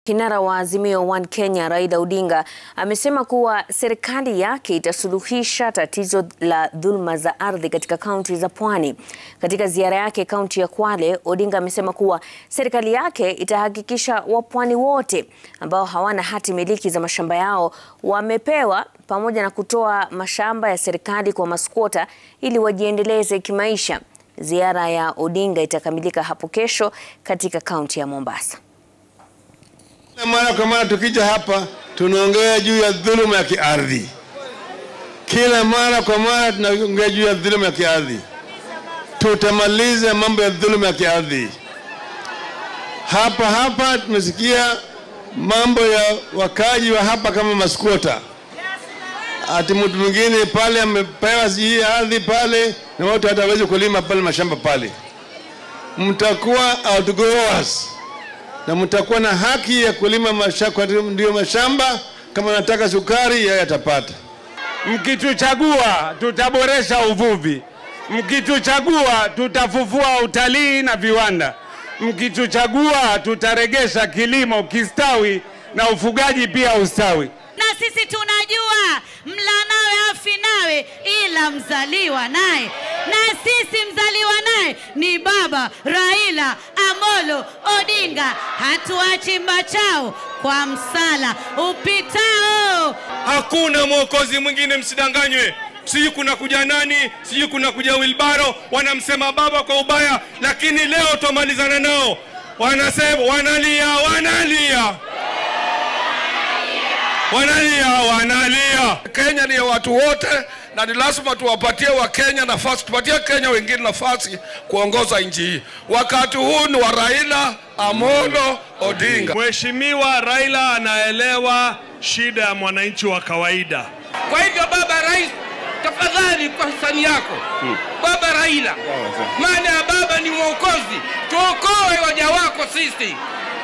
Kinara wa Azimio One Kenya Raila Odinga amesema kuwa serikali yake itasuluhisha tatizo la dhuluma za ardhi katika kaunti za Pwani. Katika ziara yake kaunti ya Kwale, Odinga amesema kuwa serikali yake itahakikisha wapwani wote ambao hawana hati miliki za mashamba yao wamepewa pamoja na kutoa mashamba ya serikali kwa maskwota ili wajiendeleze kimaisha. Ziara ya Odinga itakamilika hapo kesho katika kaunti ya Mombasa. Kila mara kwa mara tukija hapa tunaongea juu ya dhuluma ya kiardhi. Kila mara kwa mara tunaongea juu ya dhuluma ya kiardhi. Tutamaliza mambo ya dhuluma ya kiardhi. Hapa hapa tumesikia mambo ya wakaji wa hapa kama maskwota, ati mtu mwingine pale amepewa hii ardhi pale na watu hata hawezi kulima pale mashamba pale. Mtakuwa outgoers na mtakuwa na haki ya kulima mashamba, ndio mashamba. Kama nataka sukari, yeye atapata. Mkituchagua tutaboresha uvuvi, mkituchagua tutafufua utalii na viwanda, mkituchagua tutaregesha kilimo kistawi na ufugaji pia ustawi. Na sisi tunajua mla nawe afi nawe, ila mzaliwa naye, na sisi mzaliwa naye ni Baba Raila Amolo Odinga. Hatuachi mbachao kwa msala upitao. Hakuna mwokozi mwingine, msidanganywe. Sijui kuna kuja nani, sijui kuna kuja Wilbaro, wanamsema baba kwa ubaya, lakini leo twamalizana nao. Wanasema wanalia, wanalia wanalia wanalia. Kenya ni ya watu wote na ni lazima tuwapatie Wakenya nafasi, tupatie Kenya wengine nafasi kuongoza nchi hii. Wakati huu ni wa Raila Amolo Odinga. Mheshimiwa Raila anaelewa shida ya mwananchi wa kawaida. Kwa hivyo baba rais, tafadhali kwa hisani yako baba Raila, maana ya baba ni mwokozi, tuokoe waja wako sisi.